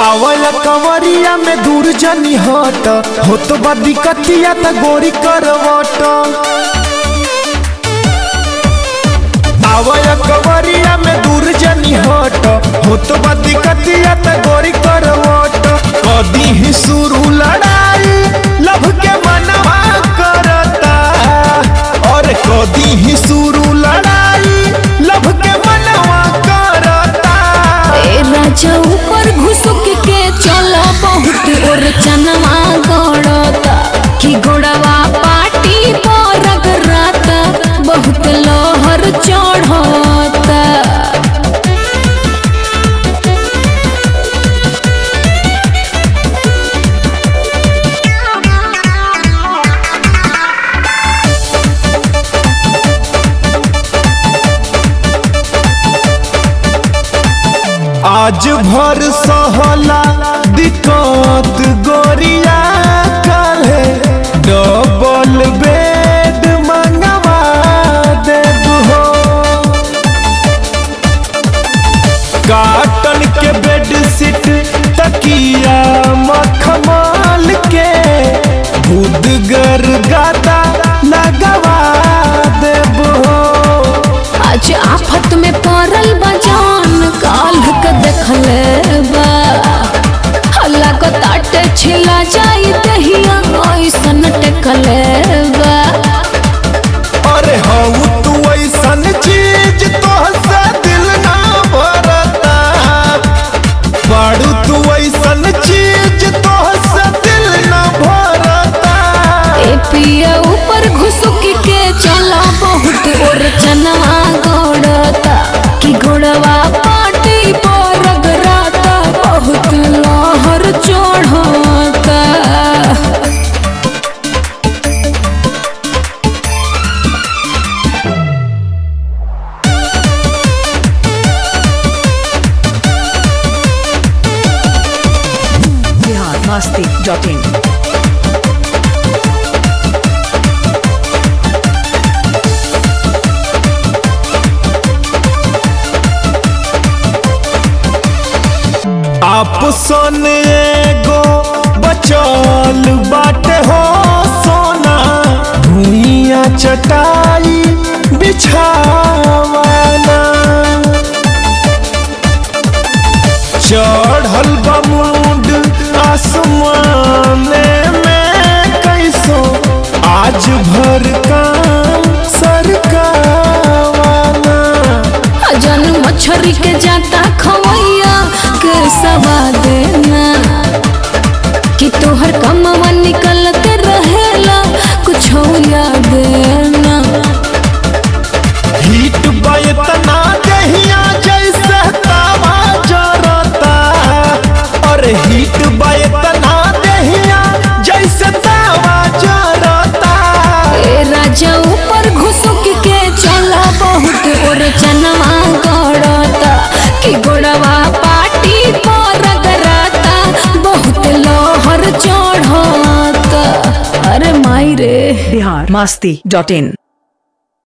आवल कवरिया में दूर जनी हट हो तो बा दिक्कतिया त गोरी करवट आवल कवरिया में दूर जनी हट हो तो बा दिक्कतिया त गोरी करवट कदी ही शुरू लड़ाई लभ के मनवा करता और कदी ही शुरू लड़ाई लभ के मनवा करता ए राजा ऊपर घुसुक के चलो बहुत और चनवा गड़ता कि गोड़वा पाटी पर रगड़ता बहुत लहर चढ़ता आज भर सहला दिक्कत गोरिया काले डबल बेड मंगवा देब हो काटन के बेड सीट तकिया मखमल के भूदगर गादा लगवा देब हो आज आफत में पड़ल बजान काल के देखले बा हल्ला को ताटे छिला जाई दहिया ऐसन टेकले बा अरे हऊ तू ऐसन चीज तोहसे दिल ना भरता बाड़ू तू ऐसन चीज तोहसे दिल ना भरता ए पिया ऊपर घुसुक के चला बहुत और चनवा गोड़ता कि गोड़वा पाटी पर रगड़ता बहुत लहर चढ़ता biharmasti.in आप सन एगो बचल बाटे हो सोना भूइया चटाई बिछावाना चढ़ल बमुंड आसमान में कैसो आज भर काम सरकावाना जन मछरी के जाता खवैया के सवा देना कि तोहर कमवा निकलत रहेला कुछ याद ना हीट बतना दहिया जैसे तावा जरता और हीट बतना दहिया जैसे तावा जरता ए राजा ऊपर घुसुक के चला बहुत और चनवा गड़ता कि गोड़वा पाटी पर रगड़ता बहुत लहर चढ़ता अरे माई रे biharmasti.in